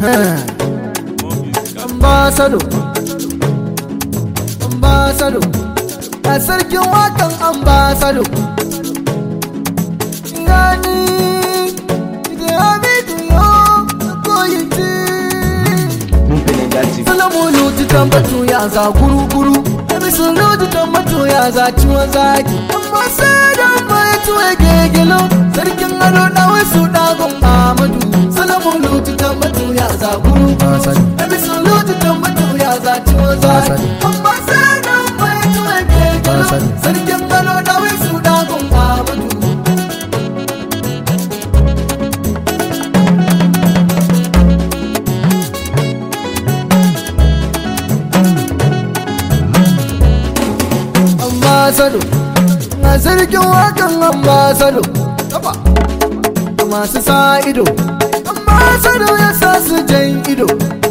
ambasado ambasado a sarkin wakan ambasado gani da hamidu yo koyi ci Mumfinin daji. salamu lutu tambatu ya za guru guru emisun lutu tambatu ya za ciwon zaki amma sai da mai tuwe gegelo sarkin ado na wasu dagon amadu salamu lutu tambatu ya za guru guru emisun lutu tambatu ya za ciwon zaki amma sai da mai tuwe gegelo sarkin ado na wasu dagon amadu ambasado na sarkin wakan ambasado kafa da masu sa ido ambasado ya sa su jan ido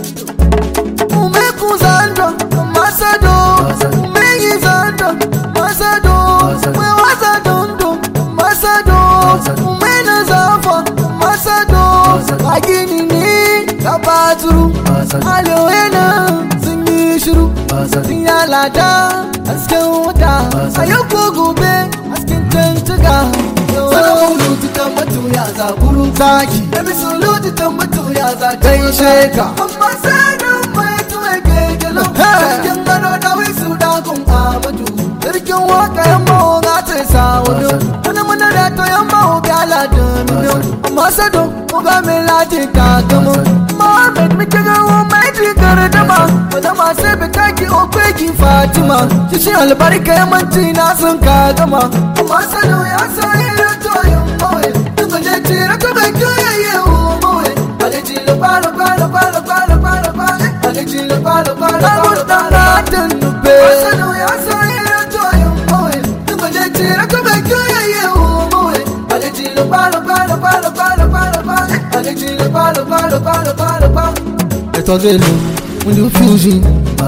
ume ku zando ambasado ume yi zando ambasado ume wasa dondo ambasado ume na zafa ambasado a gini ne ka baturu alewa na sun yi shiru sun yalata hasken wuta a yau ko gobe hasken tantuka salamun lutu ta mutu ya zaburu zaki da bisu lutu ta mutu ya za kai sheka amma sanin mai tuwe kekelo sarkin gano da wisu dagun amadu sarkin waka yan maho ga ta sa wado wani muna da to yan maho ga ladin amma sado ko ga mai lati ta gamo Mohammed muke gawo mai jikar dama Wanda masu bitaki okweki Fatima Kishi albarka yamanci na sun ka gama Amma sanu ya sa ilo toyin mawai Duka je tira ka bai kiyaye uwa mawai Alaji lo palo palo palo palo palo palo Alaji lo palo palo palo palo Latin nube Sanu ya sa ilo toyin mawai Duka je tira ka bai kiyaye uwa mawai Alaji lo palo palo palo palo palo palo Alaji lo palo palo palo palo palo Ẹ̀tọ́gẹ́lù múlù fusion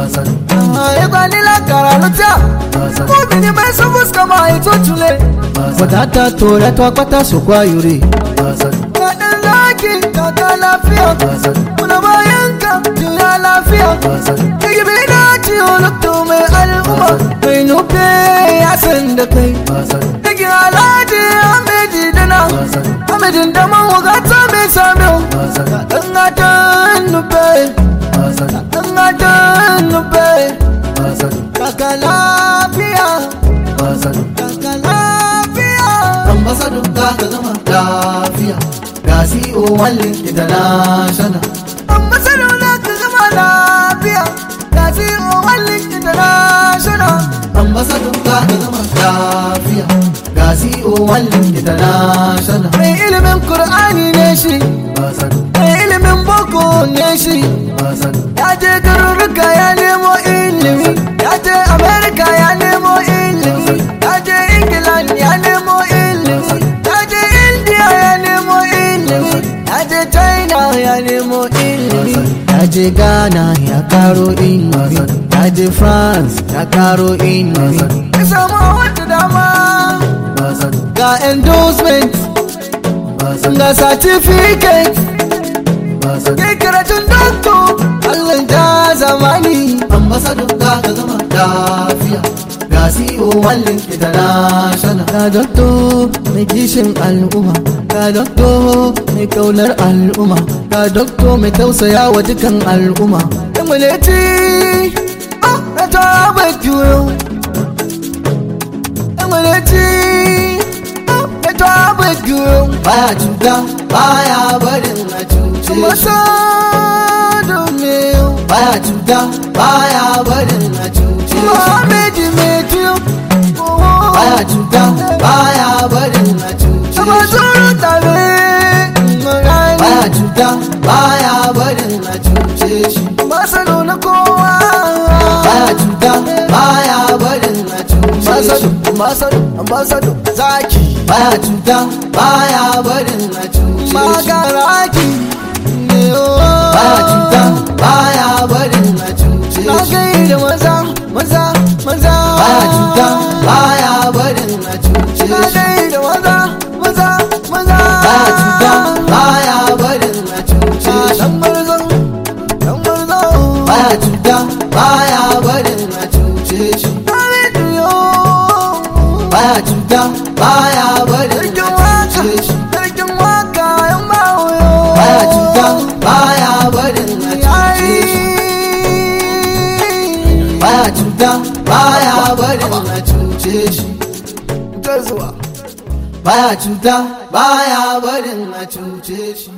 Ẹgbẹ́ nílá kàrà ló tíà Mọ́bí ni bẹ́ẹ̀ sọ fún skama ètò túnlẹ̀ Bọ̀dátà tó rẹ̀tọ́ apáta sòkó ayòrè Ẹ̀dẹ̀ láàkì kàkà láfíà Múnà bá yẹnka jùlọ láfíà Igi bí náà tí olùtò mai al'umma Mai nufe ya san da kai Igi alhaji Ahmedi dana Ahmedin da man wugata mai samiyo Ɗan gatan nufe Ɗan gatan nufe Kaka lafiya Kaka lafiya ambassador za ka zama lafiya ga CEO wallin international Ambassador na ka zama lafiya Ga CEO Wallin International ambassador za ka zama lafiya ga CEO wallin international Mai ilimin Kur'ani ne shi ambassador Mai ilimin Boko ne shi ambassador Ya je garuruka ya nemo ilimi Ya je Amerika ya nemo ilimi Ya je England ya nemo ilimi Ya je India ya nemo ilimi Ya je China ya nemo ilimi Ya je Ghana ya karo ilimi Ya je France ya karo ilimi Ya samu wata dama ambassador Ga endorsement ambassador Ga certificate ambassador Ke karatun doctor Allah ja zamani ambassador za ka zama lafiya ga CEO wallin international Ga dokto mai kishin al'umma Ga dokto mai kaunar al'umma Ga dokto mai tausaya wa dukan al'umma Yan muleti Oh, na ta bai juyo Yan muleti Oh, na ta bai juyo baya cuta baya barin a cuce Masa shi domin baya cuta baya barin a cuce shi Muhammadu mai tuyo baya cuta baya barin a cuce Sama shi tsoro tare baya cuta baya barin a cuce shi Masano na kowa baya cuta baya barin a cuce shi Masano, masano, masano Zaki baya cuta baya barin a cuce shi Magaraki ne baya cuta baya barin a cuce Na shi gaida maza, maza, maza baya cuta baya barin a cuce Na shi gaida maza, maza, maza baya cuta baya barin a cuce shi Dan marzon cuta baya barin a cuce shi ta zuwa baya cuta baya barin a cuce shi